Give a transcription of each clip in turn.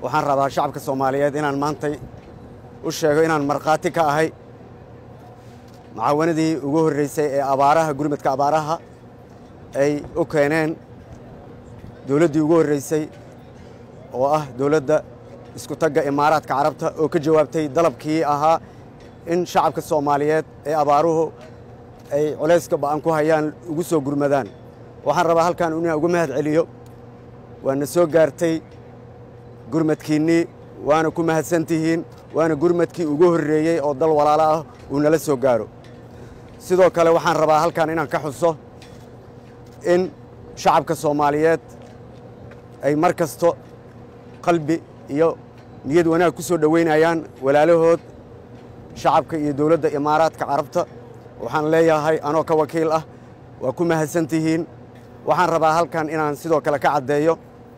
waxaan rabaa shacabka soomaaliyeed inaan maantay u sheego inaan markhaati ka ahay mucaawanadii ugu horreysay ee abaaraha gurmadka abaaraha ay u keeneen dowladdii ugu horreysay oo ah dowladda isku tagga imaaraadka carabta oo ka jawaabtay dalabkii ahaa in shacabka soomaaliyeed ee abaaruhu ay culayska ba'an ku hayaan ugu soo gurmadaan waxaan rabaa halkan inaan ugu mahad celiyo waana soo gaartay gurmadkiinnii waana ku mahadsantihiin waana gurmadkii ugu horreeyey oo dal walaalo ah uu nala soo gaaro sidoo kale waxaan rabaa halkan inaan ka xuso in shacabka soomaaliyeed ay mar kasto qalbi iyo niyad wanaag ku soo dhoweynayaan walaalahood shacabka iyo dowladda imaaraadka carabta waxaan leeyahay anoo ka wakiil ah waa ku mahadsantihiin waxaan rabaa halkan inaan sidoo kale ka caddeeyo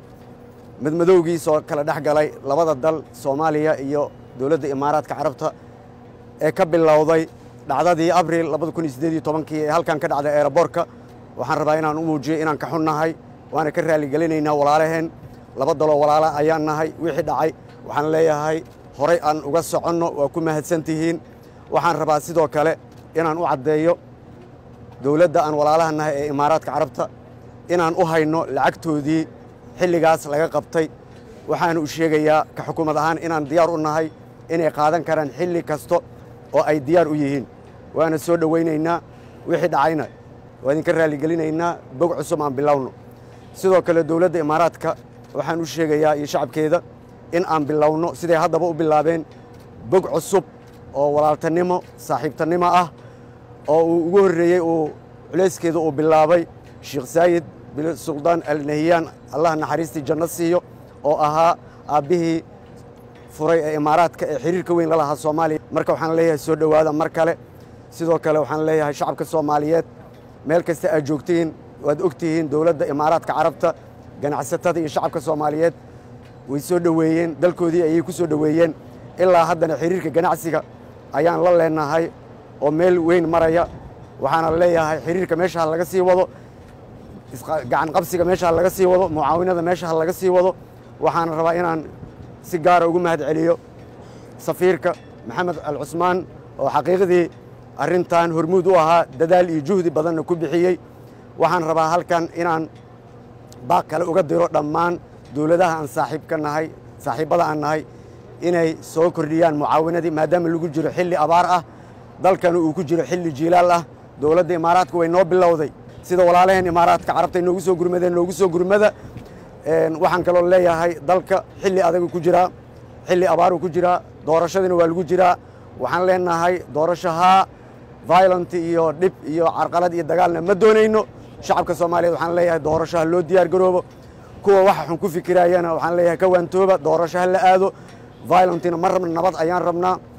madmadowgiisoo kala dhex galay labada dal soomaaliya iyo dowladda imaaraadka carabta ee ka bilowday dhacdadii abril kii ee halkan ka dhacday eeraboorka waxaan rabaa inaan u muujiyo inaan ka xunnahay waana ka raalligelinaynaa walaalaheen laba daloo walaala ayaan nahay wixii dhacay waxaan leeyahay horay aan uga soconno waa ku mahadsantihiin waxaan rabaa sidoo kale inaan u caddeeyo dowladda aan walaalaha nahay ee imaaraadka carabta inaan u hayno lacagtoodii xilligaas laga qabtay waxaana u sheegayaa ka xukuumad ahaan inaan diyaar u nahay inay qaadan karaan xilli kasta oo ay diyaar u yihiin waana soo dhowaynaynaa wixii dhacayna waa idinka raalligelinaynaa bog cusub aan bilowno sidoo kale dowladda imaaraadka waxaan u sheegayaa iyo shacabkeeda in aan bilowno siday haddaba u bilaabeen bog cusub oo walaaltanimo saaxiibtannimo ah oo uu ugu horreeyey uu culayskeeda uu bilaabay sheekh saayid bin suldaan al nahiyaan allah naxariistii janno siiyo oo ahaa aabbihii furay ee imaaraadka ee xiriirka weyn la lahaa soomaaliya marka waxaan leeyahay soo dhowaada mar kale sidoo kale waxaan leeyahay shacabka soomaaliyeed meel kasta aad joogtihiin waad og tihiin dowladda imaaraadka carabta ganacsatada iyo shacabka soomaaliyeed way soo dhoweeyeen dalkoodii ayay ku soo dhoweeyeen ilaa haddana xiriirka ganacsiga ayaan la leenahay oo meel weyn maraya waxaana leeyahay xiriirka meesha ha laga sii wado gacan qabsiga meesha ha laga sii wado mucaawinada meesha ha laga sii wado waxaana rabaa inaan si gaara ugu mahad celiyo safiirka maxamed al cusmaan oo xaqiiqdii arrintan hormuud u ahaa dadaal iyo juhdi badanna ku bixiyey waxaan rabaa halkan inaan baaq kale uga diro dhammaan dowladaha aan saaxiib ka nahay saaxiibbada aan nahay inay soo kordhiyaan mucaawinadii maadaama lagu jiro xilli abaar ah dalkana uu ku jiro xilli jiilaal ah dowladda imaaraadka way noo bilowday sida walaalaheen imaaraadka carabtay noogu soo gurmadeen noogu soo gurmada waxaan kaloo leeyahay dalka xilli adagu ku jiraa xilli abaaruu ku jiraa doorashadiina waa lagu jiraa waxaan leenahay doorashahaa violent iyo dhib iyo carqalad iyo dagaalna ma doonayno shacabka soomaaliyeed waxaan leeyahay doorashaha loo diyaar garoobo kuwa waxa xun ku fikiraayana waxaan leeyahay ka waantooba doorasho ha la aado violentina ma rabna nabad ayaan rabnaa